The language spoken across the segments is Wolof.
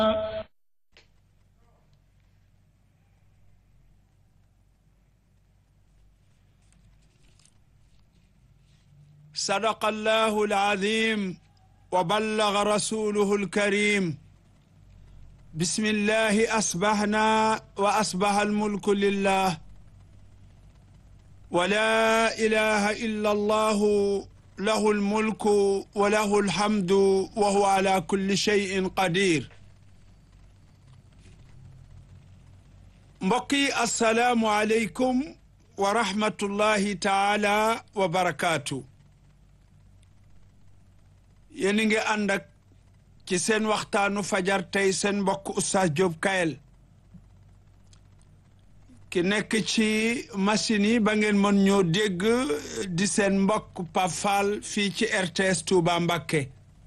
صدق الله العظيم وبلغ رسوله الكريم بسم الله أصبحنا وأصبح الملك لله ولا إله إلا الله له الملك وله الحمد وهو على كل شيء قدير mbokk yi assalaamu aleykum wa rahmatullahi taala wa barakaatu yéen a ngi ànd ak ci seen waxtaanu fajar tey seen mbokk Oustaz Diop Kayel ki nekk ci machine yi ba ngeen mën ñoo dégg di seen mbokk Pape Fall fii ci RTS Touba Mbakke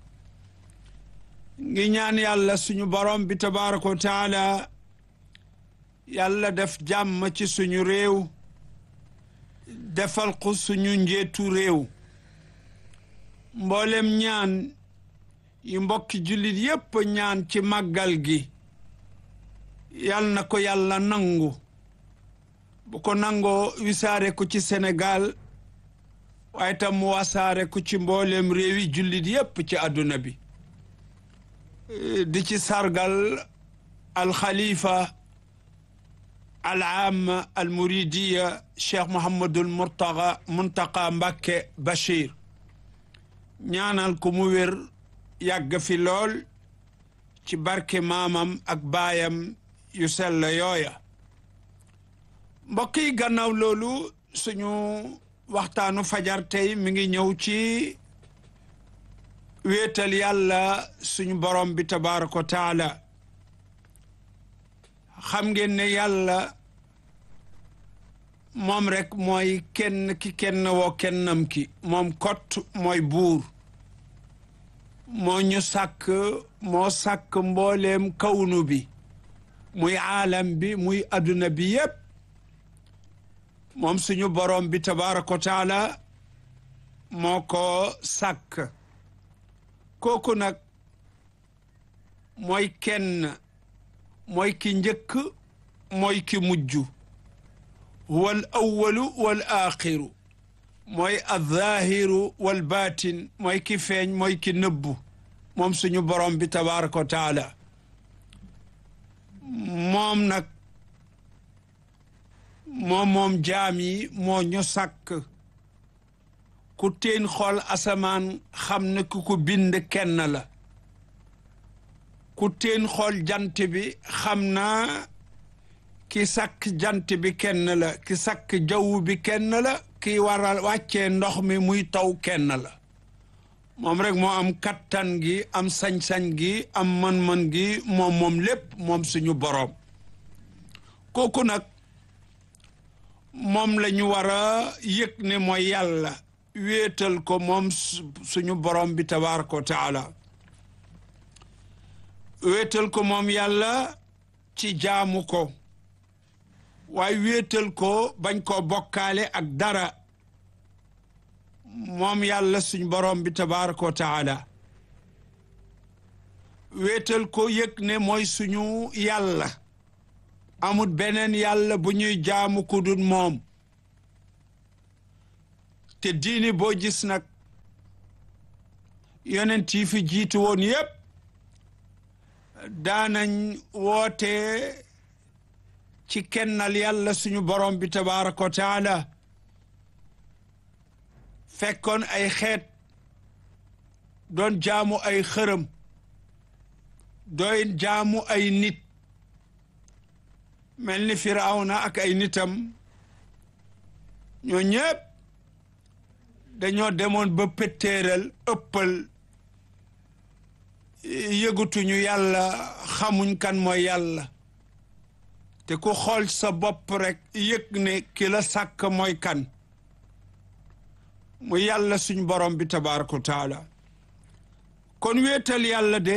ngi ñaan yàlla suñu borom bi tabaraka wa taala yàlla def jàmm ci suñu réew defal ko suñu njeetu réew mboolem ñaan yi mbokki jullit yépp ñaan ci màggal gi yal na ko yàlla nangu bu ko nangoo wisaare ko ci Sénégal waaye tam mu wasaare ko ci mboolem réewi jullit yépp ci àdduna bi di ci sargal alxalifa al aam al muridiya cheikh Mouhamadul Mourtaga Muntaqa Mbàkke Bachir ñaanal ko mu wér yàgg fi lool ci barke maamam ak baayam yu sell yooya mbokk yi gannaaw loolu suñu waxtaanu fajar tey mi ngi ñëw ci wéetal yàlla suñu borom bi tabaraka wa taala xam ngeen ne yàlla moom rek mooy kenn ki kenn woo kennam ki moom kott mooy buur moo ñu sàkk moo sàkk mbooleem kawnu bi muy aalam bi muy adduna bi yépp moom suñu borom bi tabaraka wa taala moo ko sàkk kooku nag mooy kenn mooy ki njëkk mooy ki mujj huwa al awalu wal axiru mooy alzaahiru wal baatin mooy ki feeñ mooy ki nëbbu moom suñu borom bi tabaraka wa taala moom nag moom moom jaam yi moo ñu sàkk ku teen xool asamaan xam ne ku ko bind kenn la ku teen xool jant bi xam naa ki sàkk jant bi kenn la ki sàkk jaww bi kenn la ki waral wàccee ndox mi muy taw kenn la moom rek moo am kattan gi am sañ-sañ gi am mën-mën gi moom moom lépp moom suñu boroom kooku nag moom la ñu war a yëg ne mooy yàlla wéetal ko moom suñu boroom bi tabaraka wa taala wéetal ko moom yàlla ci jaamu ko waaye wéetal ko bañ koo bokkaale ak dara moom yàlla suñ borom bi tabaraka wa taala wéetal ko yëg ne mooy suñu yàlla amut beneen yàlla bu ñuy jaamu ku dul moom te diini boo gis nag yonent yi fi jiitu woon yépp daanañ woote ci kennal yàlla suñu borom bi tabaraka wa taala fekkoon ay xeet doon jaamu ay xërëm doon jaamu ay nit mel ni firawna ak ay nitam ñoo ñëpp dañoo demoon ba péttéeral ëppal yëgutuñu yàlla xamuñ kan mooy yàlla te ku xool sa bopp rek yëg ne ki la sàkk mooy kan mu yàlla suñ borom bi tabaraka wa taala kon wéetal yàlla de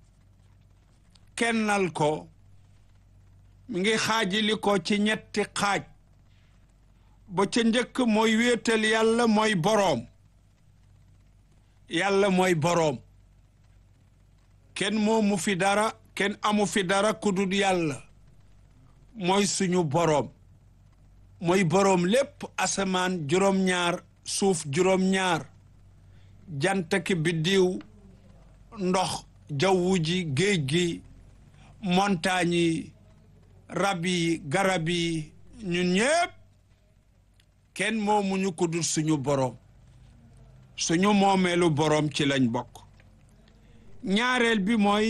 kennal ko mi ngi xaajili ko ci ñetti xaaj ba ca njëkk mooy wéetal yàlla mooy boroom yàlla mooy boroom kenn moomu fi dara kenn amu fi dara ku dul yàlla mooy suñu boroom mooy boroom lépp asamaan juróom-ñaar suuf juróom-ñaar jant ki biddiw ndox jawwu ji géej gi montagne yi rab yi garab yi ñun ñépp kenn moomuñu ko dul suñu boroom suñu moomeelu boroom ci lañ bokk ñaareel bi mooy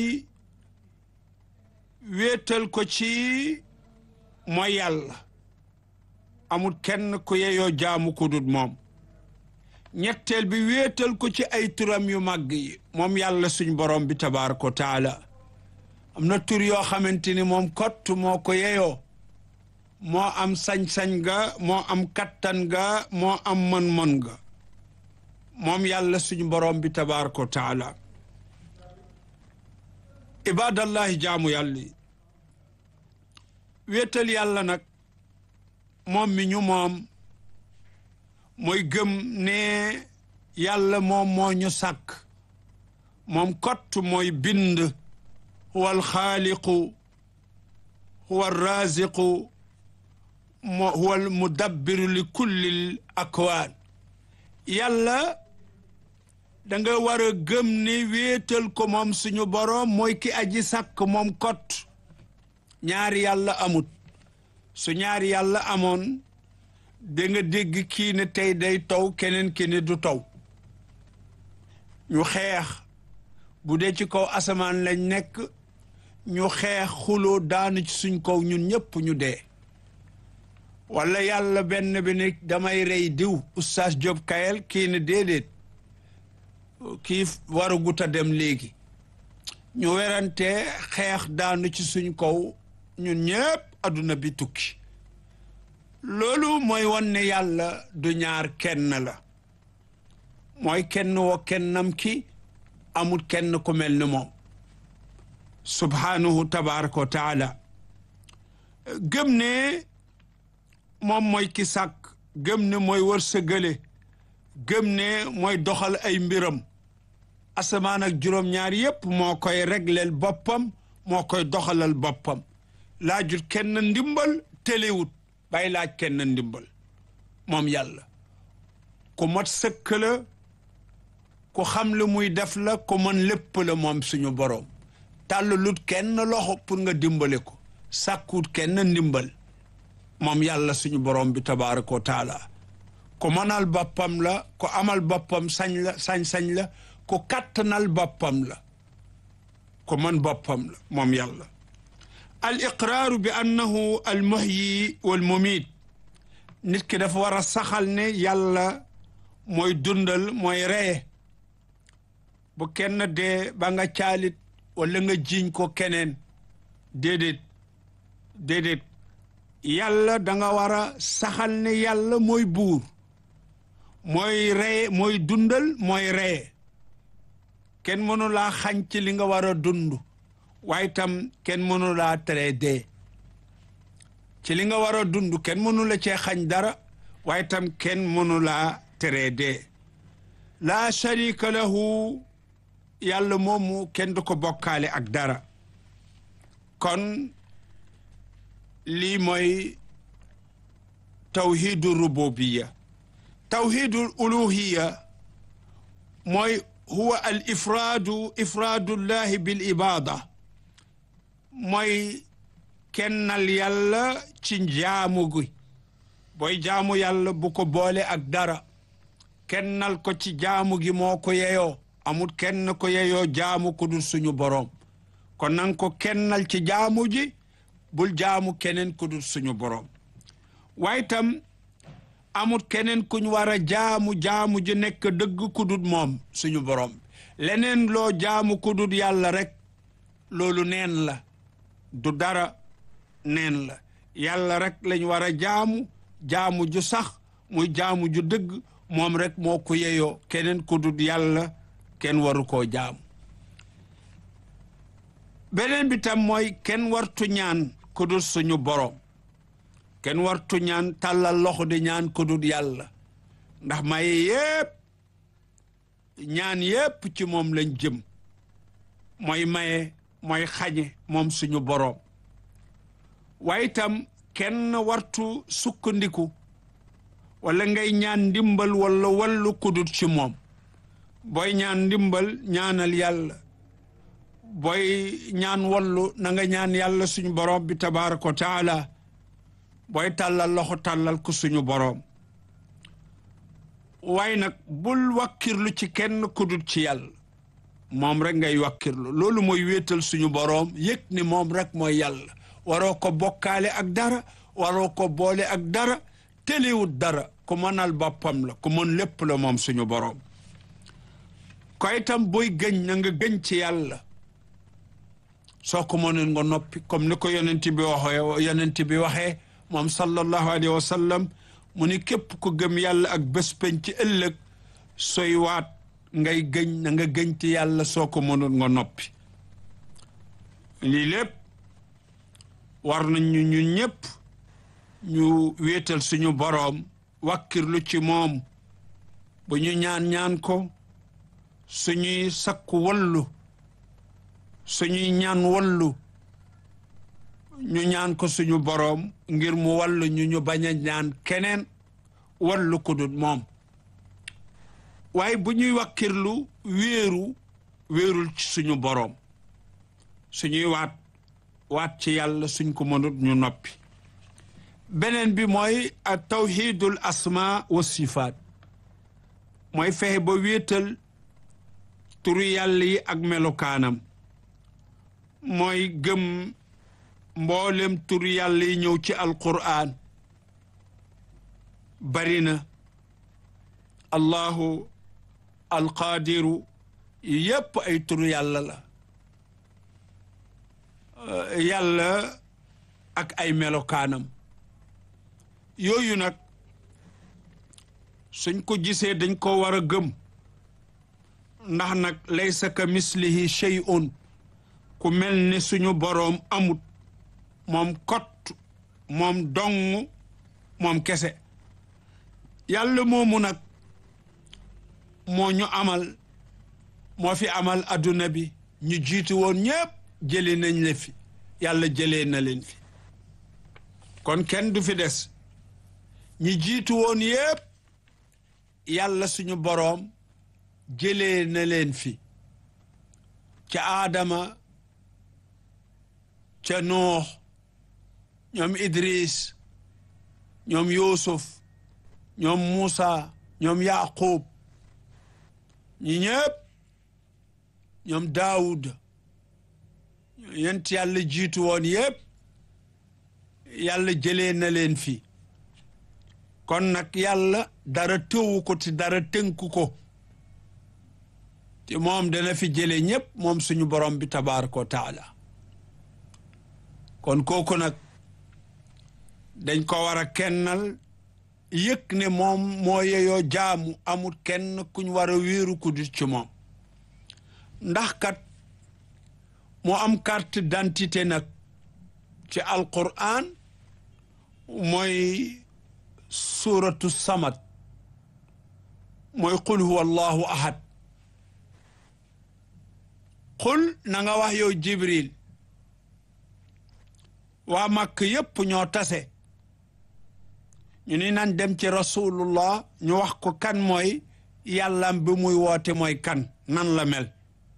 wéetal ko ci mooy yàlla amul kenn ku yeyoo jaamu ko dul moom ñetteel bi wéetal ko ci ay turam yu màgg yi moom yàlla suñ boroom bi tabaaraka wa taala am na tur yoo xamante ni moom kott moo ko yeyoo moo am sañ-sañ ga moo am kattan ga moo am mën-mën ga moom yàlla suñu boroom bi tabaaraka wa taala ibadallahi jaamu yàlla yi wéetal yàlla nag moom mi ñu moom mooy gëm ne yàlla moom moo ñu sàkk moom kott mooy bind huwa alxaaliqu huwa alraziqu huwa almudabbiru li kulli l akwaan yàlla da nga war a gëm ne wéetal ko moom suñu boroom mooy ki aji sàkk moom kott ñaari yàlla amut su ñaari yàlla amoon da nga dégg kii ne tey day taw keneen ki ne du taw ñu xeex bu dee ci kaw asamaan lañ nekk ñu xeex xuloo daanu ci suñ kaw ñun ñëpp ñu dee wala yàlla benn bi ne damay rey diw oustaz Diop Kayel kii ne déedéet kii waragut a dem léegi ñu werante xeex daanu ci suñ kaw ñun ñëpp adduna bi tukki loolu mooy won ne yàlla du ñaar kenn la mooy kenn woo kennam ki amul kenn ku mel ni moom subhanahu tabaraka wa taala gëm ne moom mooy ki sàkk gëm ne mooy wërsëgale gëm ne mooy doxal ay mbiram asamaan ak juróom-ñaar yépp moo koy regleel boppam moo koy doxalal boppam laajut kenn ndimbal téléwut bay laaj kenn ndimbal moom yàlla ku mat sëkk la ku xam lu muy def la ku mën lépp la moom suñu boroom tàllalut kenn loxo pour nga dimbale ko sàkkut kenn ndimbal moom yàlla suñu boroom bi tabaaraka wa taala ku mënal boppam la ku amal boppam sañ la sañ-sañ la ku kattanal boppam la ku mën boppam la moom yàlla al iqraaru bi annahu al muhyi wal mumiit nit ki dafa war a saxal ne yàlla mooy dundal mooy reye bu kenn dee ba nga caalit wala nga jiiñ ko keneen déedéet déedéet yàlla da nga war a saxal ne yàlla mooy buur mooy reye mooy dundal mooy reye kenn mënu laa xañ ci li nga war a dund waaye tam kenn mënu laa tere dee ci li nga war a dund kenn mënu la cee xañ dara waaye tam kenn mënu laa tere dee laa sharika lahu yàlla moomu kenn du ko bokkaale ak dara kon lii mooy tawhidu rububiya tawhidul uluhiya mooy huwa al ifraadu ifraadullahi bil ibada mooy kennal yàlla ci jaamu gi booy jaamu yàlla bu ko boole ak dara kennal ko ci jaamu gi moo ko yeyoo amul kenn ko yeyoo jaamu ku dul suñu boroom kon nang ko kennal ci jaamu ji bul jaamu keneen ku dul suñu boroom waaye tam amul keneen kuñ war a jaamu jaamu ji nekk dëgg ku dul moom suñu boroom leneen loo jaamu ku dul yàlla rek loolu neen la du dara neen la yàlla rek lañ war a jaamu jaamu ju sax muy jaamu ju dëgg moom rek moo ko yeyoo keneen ku dul yàlla kenn waru koo jaamu beneen bi tam mooy kenn wartu ñaan ku dul suñu boroom kenn wartu ñaan tàllal loxo di ñaan ku dul yàlla ndax maye yépp ñaan yépp ci moom lañ jëm mooy maye mooy xañe moom suñu boroom waaye itam kenn wartu sukkandiku wala ngay ñaan ndimbal wala wallu kudut ci moom booy ñaan ndimbal ñaanal yàlla booy ñaan wallu na nga ñaan yàlla suñu boroom bi tabaaraka wa taala booy tàllal loxo tàllal ko suñu boroom waaye nag bul wakkirlu ci kenn kudut ci yàlla moom rek ngay wakkirlu loolu mooy wéetal suñu boroom yëg ni moom rek mooy yàlla waroo ko bokkaale ak dara waroo ko boole ak dara téliwut dara ku mënal boppam la ku mën lépp la moom suñu boroom ko itam booy gëñ na nga gëñ ci yàlla soo ko mënoon nga noppi comme ni ko yonent bi waxee yonent bi waxee moom sallallahu alayhi wa sallam mu ni képp ku gëm yàlla ak bés peñ ci ëllëg sooy waat ngay gëñ na nga gëñ ci yàlla soo ko mënoon nga noppi lii lépp war nañu ñun ñëpp ñu wéetal suñu boroom wàkkirlu ci moom bu ñu ñaan ñaan ko suñuy sakku wallu suñuy ñaan wallu ñu ñaan ko suñu boroom ngir mu wallu ñu ñu bañ a ñaan keneen wallu ku dul moom waaye bu ñuy wàkkirlu wéeru wéerul ci suñu boroom suñuy waat waat ci yàlla suñ ko mënut ñu noppi beneen bi mooy a tawxidul asma wa sifaat mooy fexe ba wéetal turu yàlla yi ak melokaanam mooy gëm mboolem turu yàlla yi ñëw ci alqur'an bari na allahu alqaadiru yépp ay turu yàlla la yàlla ak ay melokaanam yooyu nag suñ ko gisee dañ ko war a gëm ndax nag laysa ka mislihi shay'un ku mel ni suñu boroom amut moom kott moom dong moom kese yàlla moomu nag moo ñu amal moo fi amal adduna bi ñu jiitu woon ñépp jëlee nañ la fi yàlla jëlee na leen fi kon kenn du fi des ñi jiitu woon yépp yàlla suñu boroom jëlee na leen fi ca aadama ca noox ñoom idris ñoom yuusuf ñoom muusa ñoom yaqub ñi ñépp ñoom daawud yent yàlla jiitu woon yépp yàlla jëlee na leen fi kon nag yàlla dara tëwu ko te dara tënku ko te moom dana fi jëlee ñépp moom suñu borom bi tabaaraka wa taala kon kooku nag dañ ko war a kennal yëg ne moom moo yeyoo jaamu amul kenn kuñ war a wéeru ku dut ci moom ndax kat moo am carte d'identité nag ci alquran mooy suratu samad mooy qul huwa allahu ahad qul na nga wax yow jibril waa màkk yépp ñoo tase ñu ni nan dem ci rasulullah ñu wax ko kan mooy yàllam bi muy woote mooy kan nan la mel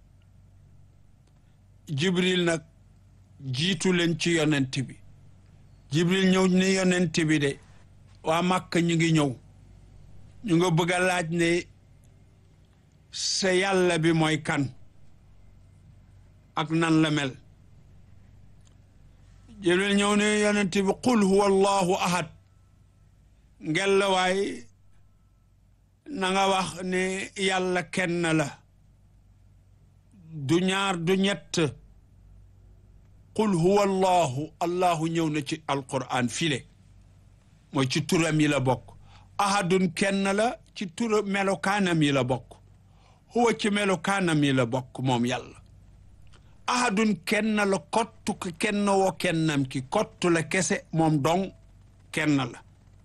jibril nag jiitu leen ci yonent bi jibril ñëw ni yonent bi de waa màkk ñu ngi ñëw ñu nga bëgg a laaj ne sa yàlla bi mooy kan ak nan la mel jibril ñëw ne yonent bi qul huwa allahu ahad ngel la waay na nga wax ne yàlla kenn la du ñaar du ñett qul huwa allahu allahu ñëw na ci alquran file mooy ci turam yi la bokk ahadun kenn la ci tura melokaanam yi la bokk huwa ci melokaanam yi la bokk moom yàlla ahadun kenn la kottu ko kenn woo kennam ki kottu la kese moom dong kenn la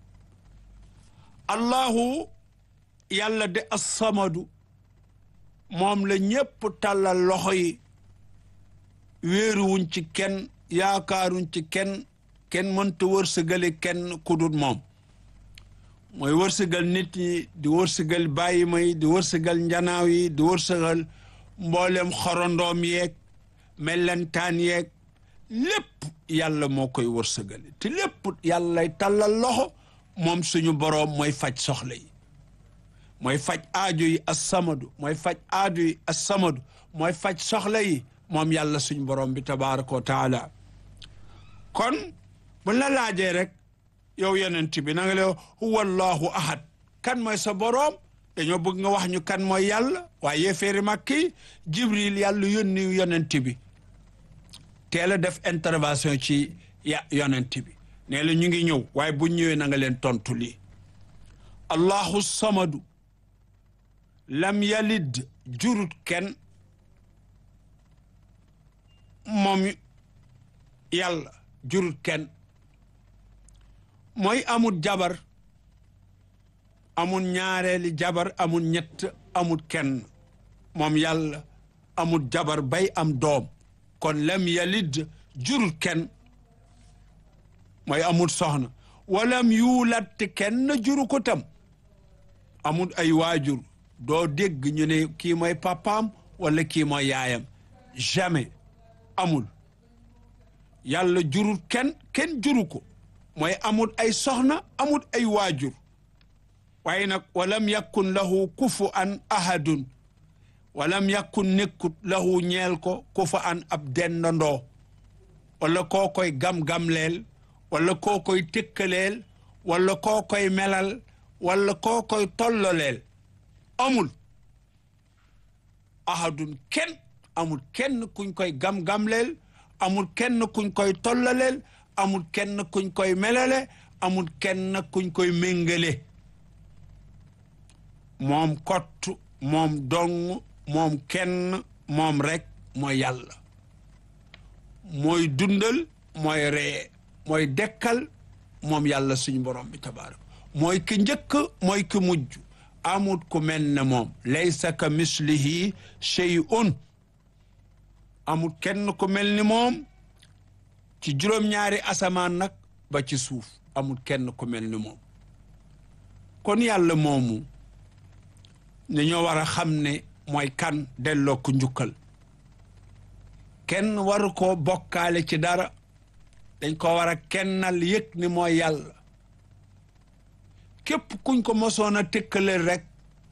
allahu yàlla de assamadu moom la ñépp tàllal loxo yi wéeruwuñ ci kenn yaakaaruñ ci kenn kenn mënta wërsëgale kenn ku dul moom mooy wërsëgal nit ñi di wërsëgal bàyyi may di wërsëgal njanaaw yi di wërsëgal mboolem xorondoom yeeg mellentaan yeeg lépp yàlla moo koy wërsëgale te lépp yàlla lay tàllal loxo moom suñu boroom mooy faj soxla yi mooy faj aajo yi assamadu mooy faj aajo yi assamadu mooy faj soxla yi moom yàlla suñu boroom bi tabaraka wa taala kon bu la laajee rek yow yonent bi na nga le huwa allahu ahad kan mooy sa boroom dañoo bëgg nga wax ñu kan mooy yàlla waaye yéeféeri màkki jibril yàlla yónni yonent bi teel a def intervention ci ya yonent bi nee la ñu ngi ñëw waaye bu ñëwee na nga leen tontu lii allahu samadu lam yalid jurut kenn moom yàlla jurut kenn mooy amul jabar amul ñaareeli jabar amul ñett amul kenn moom yàlla amul jabar bay am doom kon lam yalid jurut kenn mooy amul soxna walam yuulat kenn juru ko tam amul ay waajur doo dégg ñu ne kii mooy papaam wala kii mooy yaayam jamais amul yàlla jurul kenn kenn juru ko mooy amul ay soxna amul ay waajur waaye nag walam yakun lahu kufu an ahadun walam yakun nekkut lahu ñeel ko kufu an ab dendandoo wala koo koy gam-gamleel wala koo koy tëkkaleel wala koo koy melal wala koo koy tolloleel amul ahadun kenn amul kenn kuñ koy gam-gamleel amul kenn kuñ koy tollaleel amul kenn kuñ koy melale amul kenn kuñ koy méngale moom kott moom dong moom kenn moom rek mooy yàlla mooy dundal mooy ree mooy dekkal moom yàlla suñu borom bi tabarak mooy ki njëkk mooy ki mujj amut ku mel ne moom laysa ka mislihi shay'un amul kenn ku mel ni moom ci juróom-ñaari asamaan nag ba ci suuf amul kenn ku mel ni moom kon yàlla moomu dañoo war a xam ne mooy kan delloo ko njukkal kenn waru ko bokkaale ci dara dañ ko war a kennal yëg ni mooy yàlla képp kuñ ko mosoon a tëkkaleel rek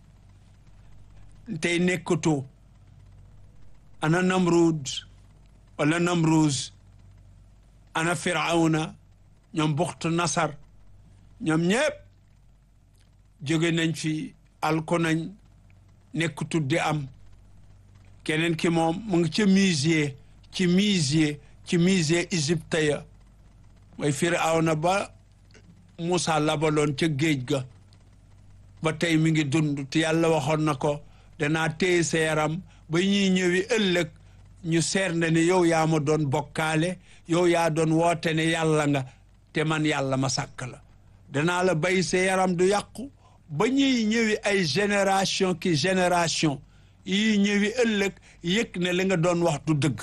tey nekkatoo ana namrud wala namruz ana firawna ñoom buxtu nasar ñoom ñëpp jóge nañ fi alko nañ nekk tuddi am keneen ki moom mu ngi ca musée ci musée ci musée Égypte ya mooy firawna ba Moussa labaloon ca géej ga ba tey mi ngi dund te yàlla waxoon na ko danaa téye sa yaram ba ñuy ñëwi ëllëg ñu seer na ne yow yaa ma doon bokkaale yow yaa doon woote ne yàlla nga te man yàlla ma sàkk la danaa la bay sa yaram du yàqu ba ñuy ñëwi ay génération ki génération yi ñëwi ëllëg yëg ne li nga doon wax du dëgg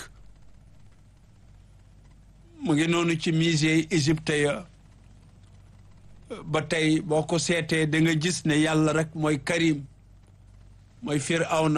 mu ngi noonu ci musée yi Égypte ya ba tey boo ko seetee da nga gis ne yàlla rek mooy Karim mooy Firawna